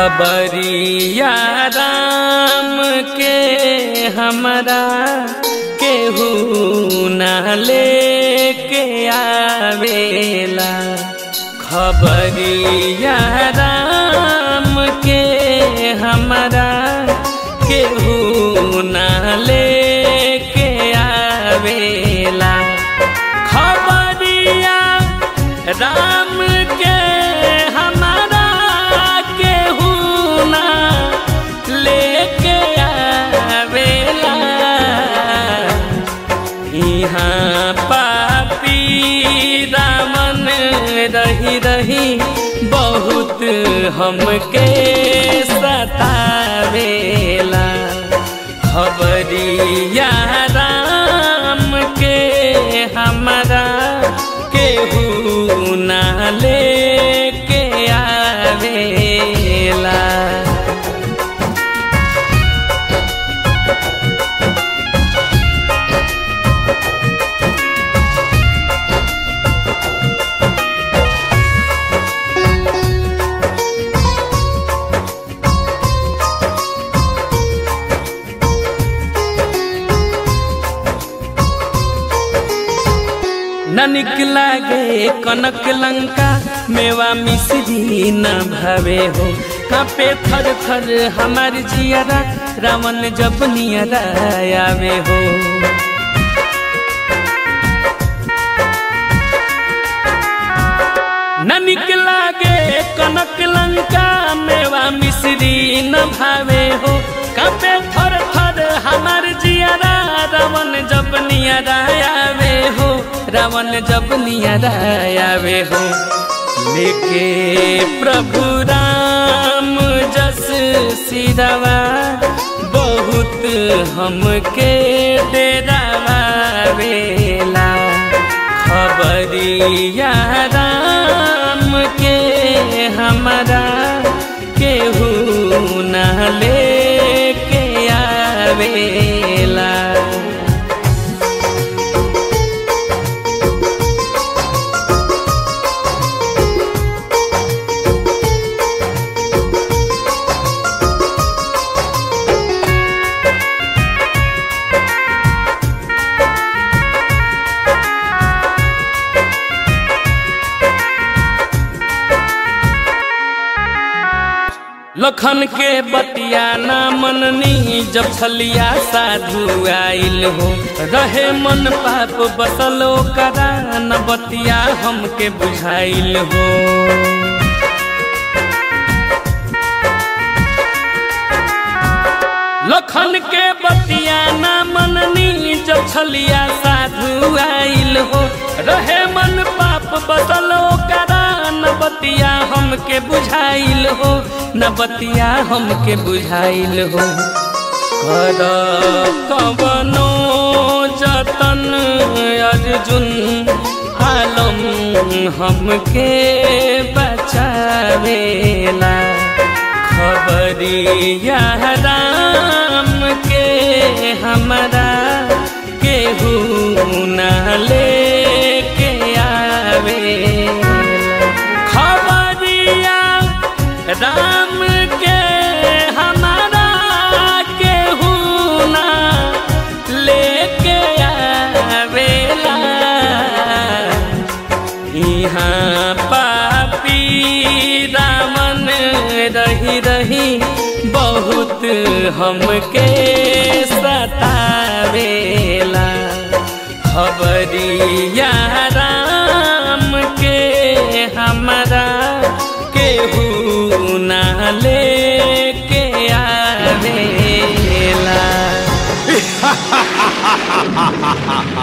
खबरिया राम के हमरा केहू ना लेके आवेला खबरिया राम के हमरा केहू ना लेके आवेला खबरिया राम के हमारा केहू ना लेके आवेला यहाँ पापी रामन रही रही बहुत हमके सतावेला खबरिया राम के हमारा केहू ना लेके आवेला न निकला गे कनक लंका मेवा मिश्री न भावे हो कापे थर थर हमार जियरा रावण जब नियरा आवे हो न निकला गे कनक लंका मेवा मिश्री न भावे हो कापे थर थर हमार जियरा रावण जब नियरा आवे हो रावण जब नियरा आवे हो लेके प्रभु राम जस सिरवा बहुत हमके डेरावा वेला खबरिया राम के हमारा केहू ना लेके आवेला लखन के बतिया ना मननी जब छलिया साधु आइल हो रहे मन पाप बसलो करा न बतिया हमके बुझाइल हो लखन के बतिया ना मननी जब छलिया साधु आइल हो रहे मन पाप बसलो करा न बतिया हमके बुझाइल हो न बतिया हमके बुझाइल हो कर कवनो जतन अर्जुन आलम हमके बचावेला खबरिया राम के हमारा केहू ना लेके आवेला खबरिया राम के हमारा केहू ना लेके आवेला यहाँ पापी रामन रही रही बहुत हमके सतावेला खबरिया राम के हमारा केहू ना लेके आवेला